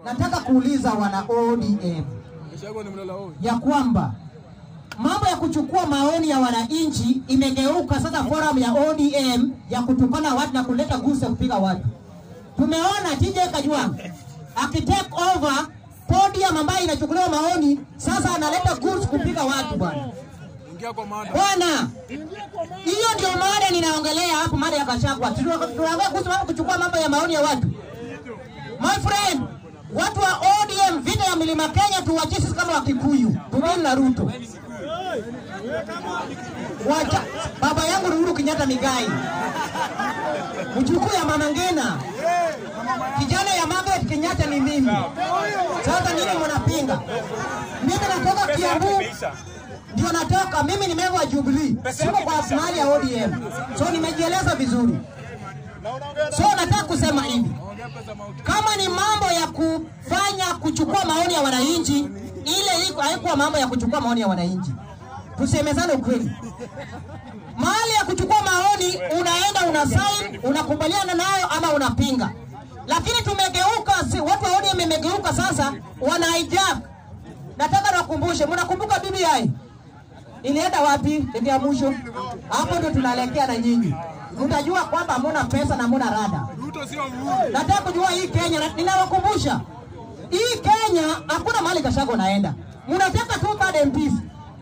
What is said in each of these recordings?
nataka kuuliza wana ODM ya kwamba mambo ya kuchukua maoni ya wananchi imegeuka sasa forum ya ODM ya kutukana watu na kuleta gusa kupiga watu. Tumeona TJ Kajwang akitake over podium ambayo inachukuliwa maoni, sasa analeta gusa kupiga watu bwana. Bwana, hiyo ndio mada ninaongelea hapo, mada ya Gachagua. Tunaongea kuhusu mambo kuchukua mambo ya maoni ya watu. My friend, watu wa ODM, vita ya Mlima Kenya tuwachie sisi kama Wakikuyu, tubili na Ruto. Wacha baba yangu ni Uhuru Kenyatta Migai, mjukuu ya mama Ngina, kijana ya Margaret Kenyatta ni mimi. Sasa nini mnapinga? Mimi natoka Kiambu, ndio natoka mimi, nimewa Jubilee, siko kwa mahali ya ODM, so nimejieleza vizuri. So nataka kusema hivi, kama ni mambo ya kufanya kuchukua maoni ya wananchi, ile iko haikuwa mambo ya kuchukua maoni ya wananchi. Tusemezane ukweli, mahali ya kuchukua maoni unaenda una sign, unakubaliana nayo ama unapinga. Lakini tumegeuka, si, watu wa ODM imegeuka sasa, wana hijack. Nataka nakumbushe, mnakumbuka BBI ilienda wapi? Ndio ya mwisho hapo, ndio tunaelekea na nyinyi mtajua kwamba hamuna pesa na hamuna rada. Nataka kujua hii Kenya, na- ninawakumbusha hii Kenya hakuna mahali Gachagua naenda. Mnataka tu bad MPs.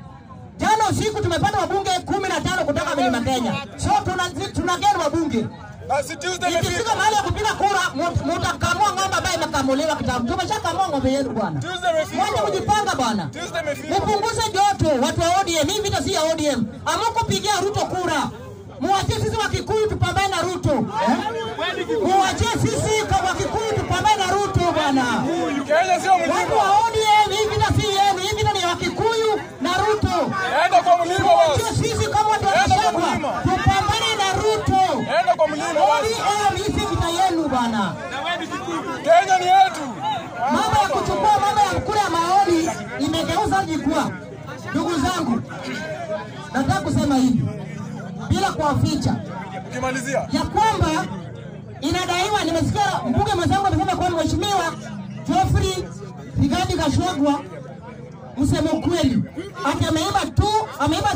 Jana usiku tumepata wabunge kumi na tano kutoka Mlima Kenya, so tuna, tuna geni wabunge. Basi Tuesday Ikifika imefika. mahali ya kupiga kura, mut- mutakamua ng'ombe ambayo imekamuliwa kitambo. Tumeshakamua ng'ombe yenu bwana. Tuesday imefika. Mwache kujipanga bwana. Tuesday imefika. Mupunguze joto watu wa ODM. Hii vita si ya ODM. Amukupigia Ruto kura. Muachie sisi wa Kikuyu tupambane na Ruto. Eh? Muachie sisi kwa Kikuyu tupambane na Ruto bwana. Kenya sio Watu mlima. wa ODM, hii vita si yenu. Hii vita ni ya Wakikuyu na Ruto. Enda kwa mlima Muachie basi. sisi kama watu wa Enda kwa Gachagua mlima. tupambane na Ruto. Enda kwa mlima basi. ODM, hii si vita yenu bwana. Kenya ni yetu. Mambo ya kuchukua mambo ya kura ya maoni imegeuza jukwaa. Ndugu zangu, nataka kusema hivi bila kuwaficha Ukimalizia. ya kwamba inadaiwa, nimesikia mbunge mwenzangu amesema kwamba mheshimiwa Geoffrey Rigathi Gachagua mseme ukweli, ati ameiba tu ameiba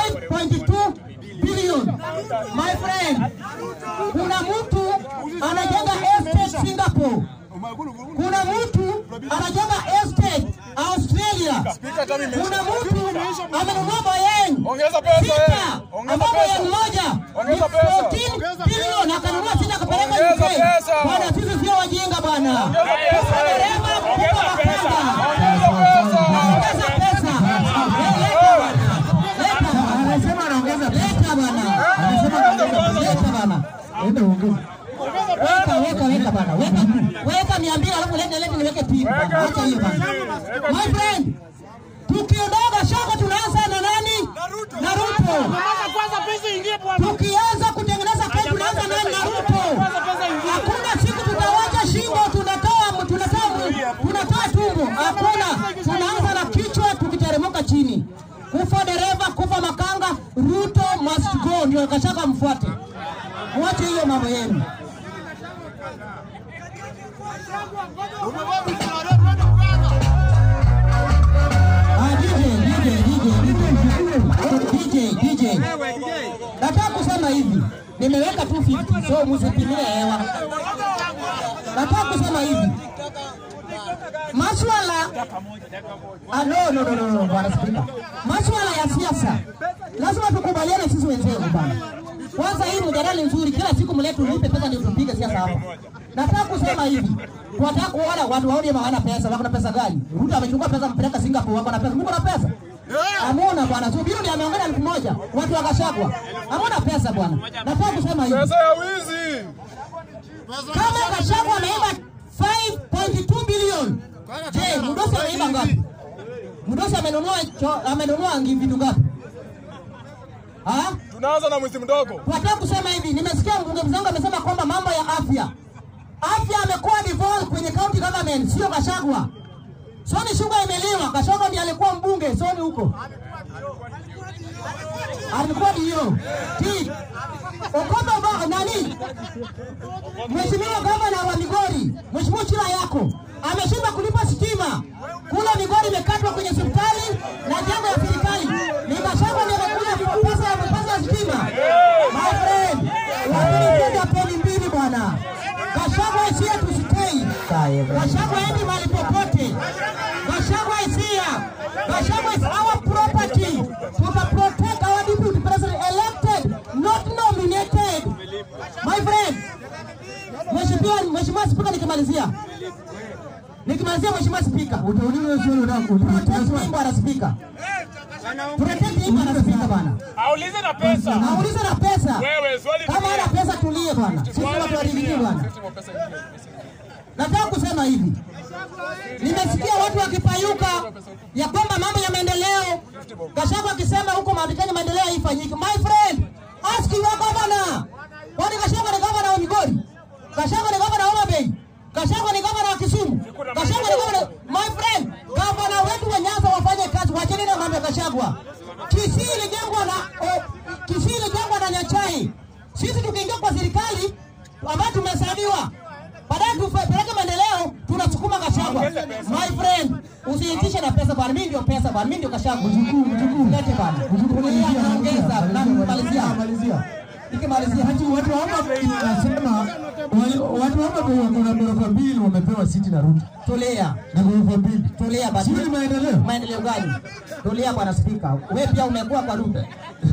5.2 bilioni. My friend, kuna mtu anajenga estate Singapore kuna mtu anajenga estate Australia. Spika hata mimi Kuna mtu amenunua Boeing Ongeza pesa sita, eh. Ongeza ambao pesa. Boeing moja ni Ongeza pesa. 14 bilioni, akanunua sita akapeleka Ongeza UK. pesa. Bwana, sisi sio wajinga bwana. Ongeza pesa. Kufa dereva, kufa makanga. Ongeza pesa. Ongeza pesa. Leta bwana. Leta bwana. Anasema anaongeza pesa. Leta bwana. Anasema anaongeza pesa. Leta bwana. Enda uongeze. Weka, weka, weka bana, weka, weka mia mbili alafu lete lete niweke pin bana, acha hiyo bana. My friend, tukiondoka shaka tunaanza na nani? Na Ruto. Kwanza pesa ingie bwana. Tukianza kutengeneza kazi tunaanza nani? Na Ruto. Hakuna siku tutawacha shingo, tunatoa tunatoa tunatoa tumbo. Hakuna, tunaanza na kichwa tukiteremka chini. Kufa dereva, kufa makanga, Ruto must go, ndio Gachagua mfuate. Mwache hiyo mambo yenu. Ah, DJ, DJ, DJ, DJ, DJ. Nataka kusema hivi, nimeweka 250 so msipimie hewa. Nataka kusema hivi, maswala ah, no, no, no, no, no, bwana spika, maswala ya siasa lazima tukubaliane sisi wenzetu bwana. Kwanza hii mjadala nzuri, kila siku mletu nipe pesa ndio tupige siasa hapa. Nataka kusema hivi, tunataka kuona watu wa ODM hawana pesa, wako na pesa gani? Ruto amechukua pesa mpeleka Singapore, wako na pesa. Mungu na pesa? Hamuna bwana. Subiru ndiye ameongea elfu moja watu wa Gachagua. Hamuna pesa bwana. Nataka kusema hivi, Pesa ya wizi. kama Gachagua ameiba 5.2 bilioni, je, Mudosi ameiba ngapi? Mudosi amenunua cho- amenunua ngi- vitu ngapi? Ah? Tunaanza na mwizi mdogo. Nataka kusema hivi, nimesikia mbunge mzangu amesema kwamba mambo ya afya, afya amekuwa devolved kwenye county government, sio Gachagua. Soni shuga imeliwa, Gachagua ndiye alikuwa mbunge, Soni huko alikuwa ndio Ti, Okoba ba nani? Mheshimiwa gavana wa Migori, Mheshimiwa Chila yako ameshindwa kulipa stima. Kula Migori imekatwa kwenye hospitali na jengo ya serikali. Ni Gachagua ndiye amekula pesa ya pesa ya stima. My friend, wapilipiga peni mbili bwana. Gachagua is here to stay. Gachagua endi mahali popote. Gachagua is here. Gachagua is our property. Tuta protect our deputy president elected, not nominated. My friend, Mheshimiwa Mheshimiwa Spika nikimalizia. Nikimalizia Mheshimiwa Spika. Utauliza swali unakuuliza. Protect him bwana Spika. Protect him bwana Spika bwana. Aulize na pesa. Aulize na pesa. Wewe swali Kama hana pesa tulie bwana. Sisi watu wa digiti bwana. Nataka kusema hivi, nimesikia watu wakipayuka ya kwamba mambo ya maendeleo, Gachagua akisema huko Mount Kenya maendeleo haifanyiki. My friend, ask your governor. Kwani Gachagua ni governor wa Migori? Gachagua ni governor wa Homa Bay? Gachagua ni governor wa Kisumu? Gachagua ni governor... My friend, governor wetu wa Nyanza wafanye kazi, wacheni na mambo ya Gachagua. Kisii ilijengwa na oh, Kisii ilijengwa na Nyachai. Sisi tukiingia kwa serikali ambayo tumesaidiwa baadaye tupeleke maendeleo, tunasukuma Gachagua. My friend, usiitishe na pesa bwana, mimi ndio pesa bwana, mimi ndio Gachagua. Mjukuu, mjukuu, lete bwana. Kulia naongeza na kumalizia. Malizia. Nikimalizia Watu watu wa Homa Bay wanasema wali- watu wa Homa Bay wako na ghorofa mbili wamepewa siti na Ruto tulia, na ghorofa mbili. tulia bwana. Sio ni maendeleo? Maendeleo gani? Tulia bwana Spika, wewe pia umekuwa kwa Ruto.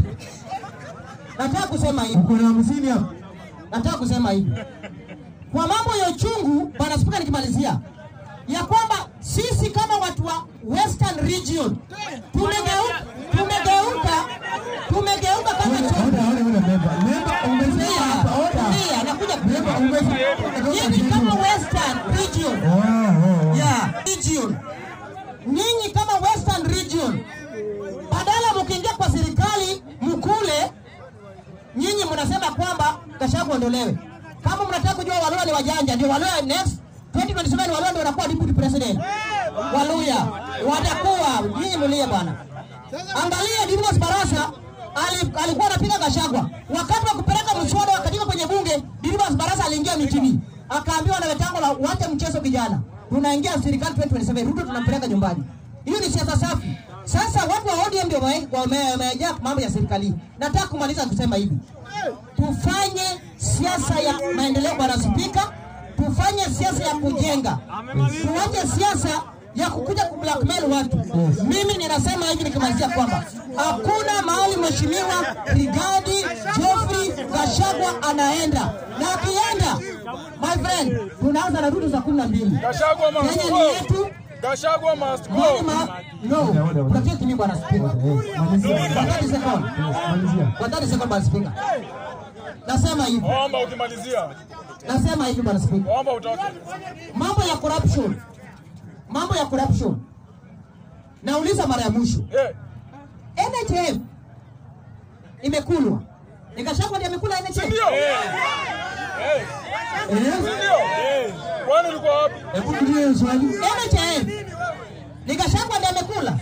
Nataka kusema hivi, Uko na hamsini hapo. nataka kusema hivi kwa mambo ya uchungu, bwana Spika, nikimalizia ya kwamba sisi kama watu wa Western Region tumegeuka, tumegeuka, tumegeuka kama chombo. Oda, oda, oda, memba. Memba umesema hapa, oda. Tulia, nakuja Memba umesema. nyinyi kama Western Region Oh, oh, oh. yeah, region. Ninyi kama Western region, badala mkiingia kwa serikali mkule, nyinyi mnasema kwamba Gachagua ondolewe. Kama mnataka kujua Waluya ni wajanja, ndio Waluya next 2027 Waluya ndio wanakuwa deputy president. Waluya watakuwa, nyinyi mlie bwana. Angalia Didmus Barasa ali- alikuwa anapiga Gachagua wakati wa kupeleka mswada wa katiba kwenye bunge. Didmus Barasa aliingia mitini, akaambiwa na Wetangula, wache mchezo kijana, tunaingia serikali 2027, Ruto tunampeleka nyumbani. Hiyo ni siasa safi. Sasa watu wa ODM ndio wame- wame- wamejaa mambo ya serikali. Nataka kumaliza kusema hivi, tufanye siasa ya maendeleo, bwana Spika, tufanye siasa ya kujenga, tuache siasa ya kukuja kublackmail watu. Mimi ninasema hivi nikimalizia kwamba hakuna mahali mheshimiwa Rigadi Geoffrey Gachagua anaenda, na akienda, my friend, tunaanza na Ruto saa kumi na mbili. Gachagua must Kenya ni go. yetu. Gachagua must Mwani go. ma no, protect me bwana Spika. Malizia. Kwa 30 seconds. Malizia. Kwa 30 seconds bwana Spika. Nasema hivi, Omba ukimalizia. nasema hivi bwana Spika. Omba utoke. mambo ya corruption, mambo ya corruption, nauliza mara ya mwisho, Eh, NHF imekulwa, ni Gachagua ndiye amekula NHF? ndio. Eh. Eh, Eh? ndio. Eh. Kwani ulikuwa wapi? Hebu rudia swali. NHF ni Gachagua ndiye amekula?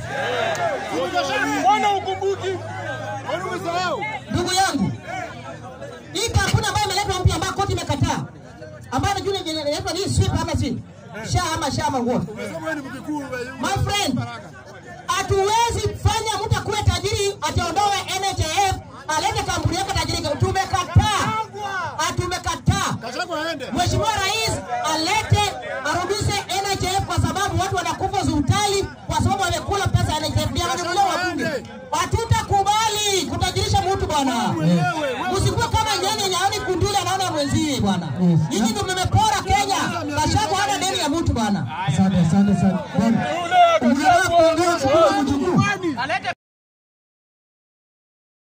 Mbona ukumbuki? Ndugu yangu, hii kampuni ambayo imeletwa mpya ambayo koti imekataa, ambayo najua ni- inaitwa ni SWIP ama si sha ama sha ama what? My friend, hatuwezi fanya mtu akuwe tajiri ationdoe NHIF alete kampuni yake tajiri. Tumekataa, atumekataa. Mheshimiwa Rais alete arudishe NHIF kwa sababu watu wanakufa hospitali kwa sababu wamekula pesa ya NHIF. Ndio wananunulia wabunge. Hatutakubali kutajirisha mtu bwana. Msikuwe kama nyani nyaoni kundule anaona mwenzie bwana. Yes. Nyinyi ndio mmepora Kenya. Gachagua hana deni ya mtu bwana. Asante, asante sana.